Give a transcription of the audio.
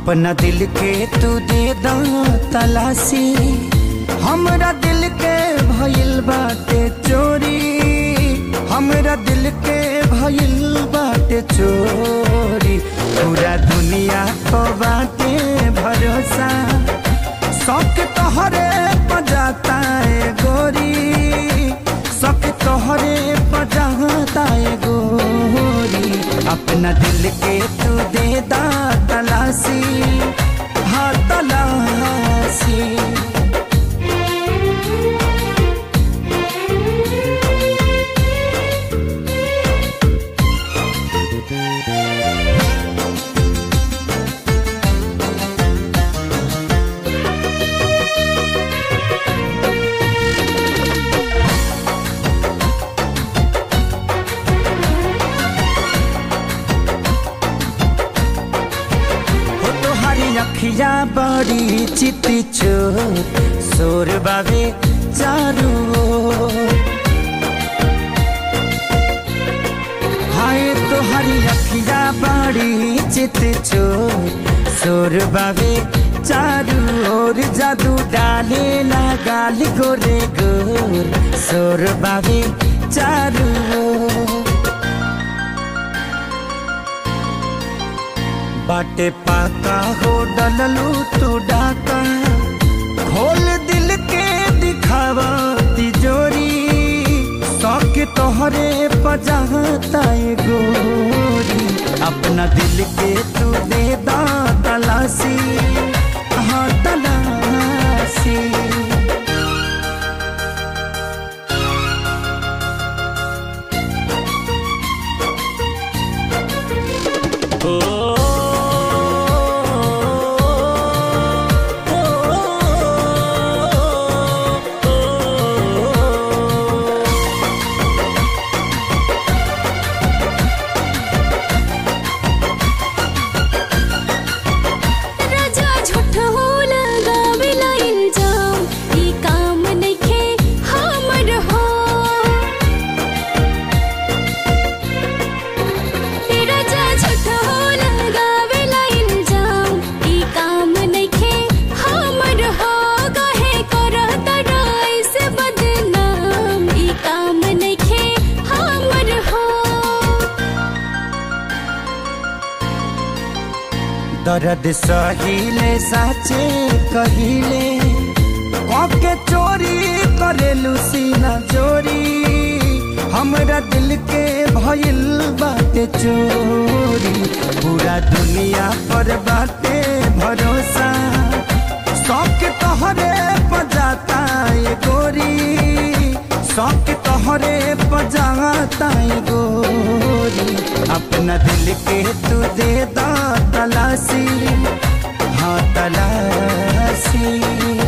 अपना दिल के तू दे दा तलाशी हमरा दिल के भइल बाटे चोरी हमरा दिल के भइल बाटे चोरी पूरा दुनिया को बाटे भरोसा शौक तोहरे बजाता है गोरी शौक तोहरे बजाता है गोरी अपना दिल के तू दे दा तलाशी हाँ तलाशी हो तोहारी अखिया बड़ी चिति चोर सोर बाबे चारू ओर। हाय तोहारी अखिया बड़ी चित चोर सोर बाबे चारू ओर जादू डाले ना गाल गोरे गोर सोर बाबे चारू ओर। बाटे पाका हो डललू तू डाका खोल दिल के दिखावा तिजोरी शौक तोहरे पजाता है गोरी अपना दिल के तू दे दा तलाशी हाँ तलाशी राजा झूठ हो लगावेला इल्जाम ई काम नइखे हमर हो राजा झूठ हो लगावेला इल्जाम ई काम नइखे हमर हो कहे करत रईस बदनाम ई काम नइखे हमर हो दर्द सहिले साचे कहिले के चोरी करेलू सीना चोरी हमरा दिल के भइल बाटे चोरी पूरा दुनिया पर बाटे भरोसा शौक तोहरे बजाता है गोरी शौक तोहरे बजाता है गोरी अपना दिल के तू दे दा तलाशी हाँ तलाशी